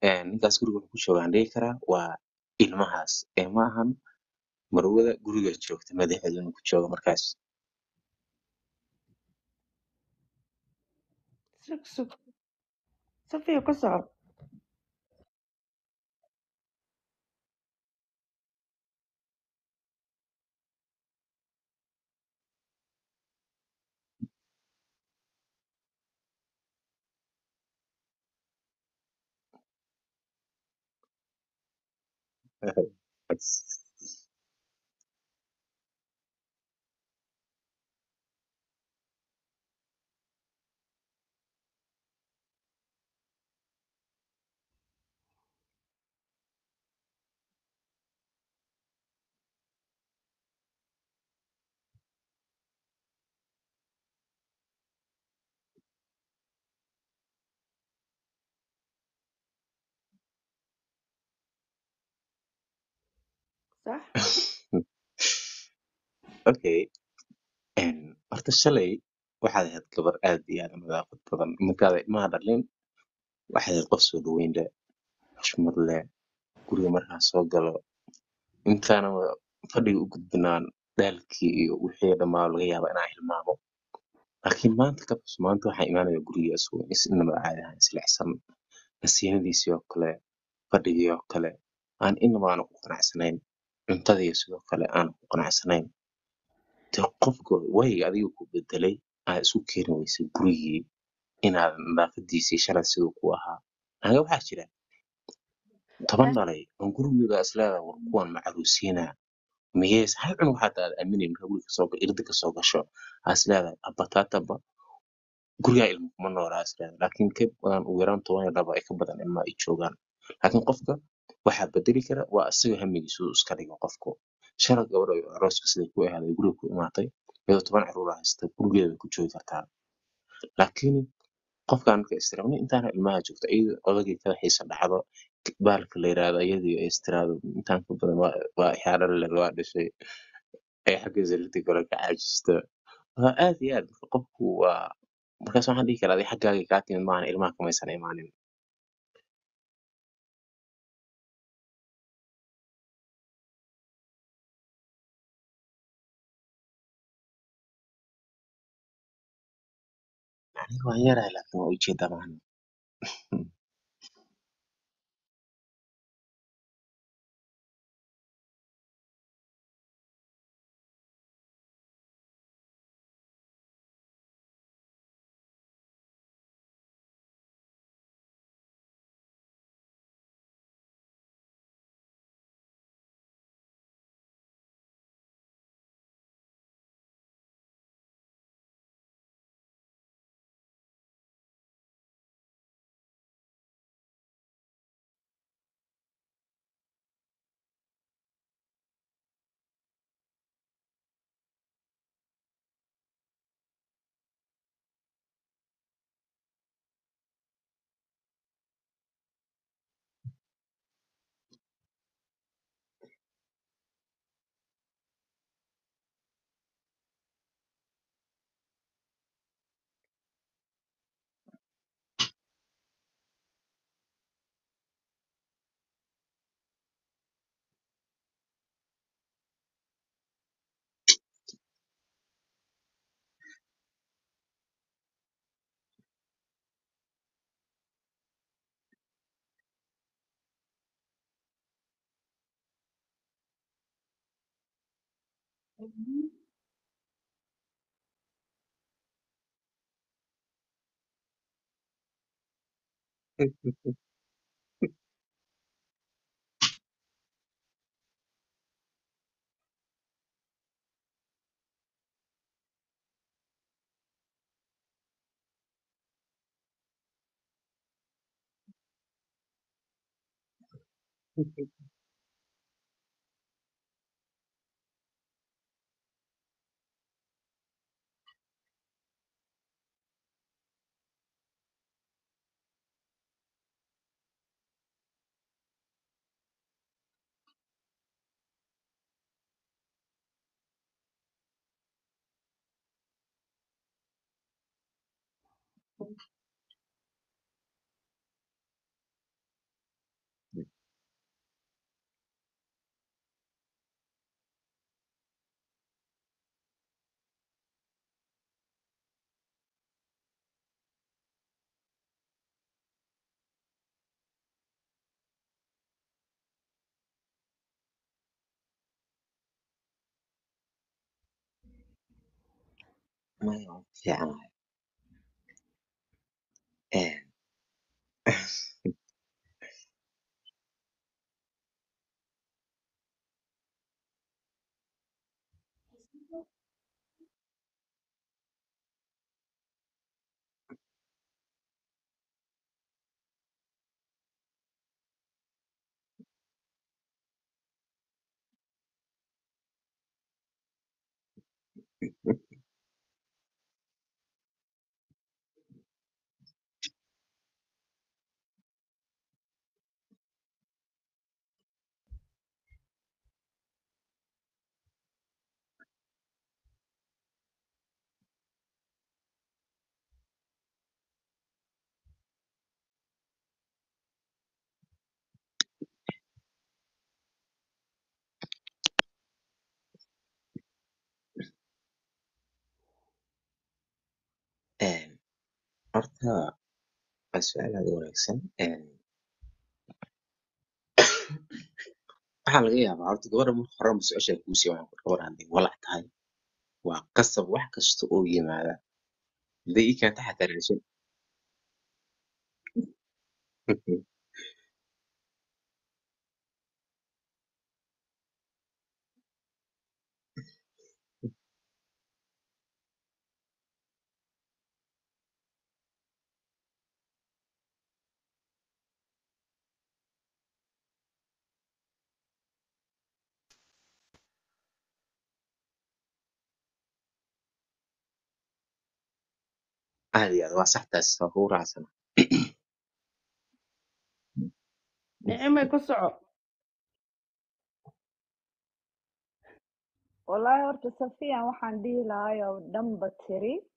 ninkaas guriga wuxuu ku jooga aan dhihi karaa waa ilmahaas ee ma ahan marwada guriga joogta madaxeeda inuu ku joogo markaas sug sug safiya ka soco sax okay horta shalay waxaad ahayd gabar aad iyo aad u nadaafad badan markaada ilmaha dhalin waxaad ahayd qof soo dhaweyn leh xushmad leh guriga markaan soo galo intaana fadhiga u gudbinaan dhaalkii iyo wixii dhammaa laga yaaba inaan hilmaamo laakiin maanta ka bas maanta waxaa imaanaya guriga isagoo is inaba caadi ahaan isleexsan nasiinadiisii oo kale fadhigii oo kale aan inaba aana ku qanacsanayn cuntadii sidoo kale aana ku qanacsanayn dee qofka wayga adiga ku bedelay aad isu keeni weysay gurigii inaad nadaafadiisii shalay siduu ku ahaa anaga waxaa jira toban dhalay oon gurigooda isleedahay war kuwan macaruusiinaa miyees hal cunug xataa aad aaminayn markaa guriga kasoo irda kasoo gasho aa isleedahay abataataba gurigaa ilmo kuma noolaa isleedahay laakiin ka badan ugu yaraan toban iyo laba ay ka badan ilma ay joogaan laakiin qofka waxaa bedeli kara waa isaga hamigiisu iska dhigo qofku shalay gabadha ay arooska siday ku ahaaday guriga ku imaatay iyadoo toban caruur ah haysta gurigeeda way ku joogi kartaa laakiin qofkaan marka istiraamni intaana ilmaha joogta iyada odagii kada xiisa dhacdo baalka la yiraahdo iyadii ay istiraado intaan ka badan waa waa ixaadho le waa dhashay ay xagga sariirta kale ka caajisto waa aad iyo aad marka qofku waa markaas waxaan dhihi karaa adi xaggaaga kaa timid maahan ilmaha kamaysan imaanin aniga waan yarahay laakiin waa ujeedaa maahan maya waan ku fiicanahay Een, een, horta waa su-aal aad u wanaagsan Een, waxaa laga yaabaa horta gabadha marka horeba su-aasha kuusii waxaan ku gabadha hadday walac tahay waa qasab wax kasta oo yimaada hadday ii keenta xataa raashin aad iyo aad waa sax taas waa kugu raacsana nicimay ku soco wallaahi horta safiyan waxaan dhihi lahay oo dhanba tiri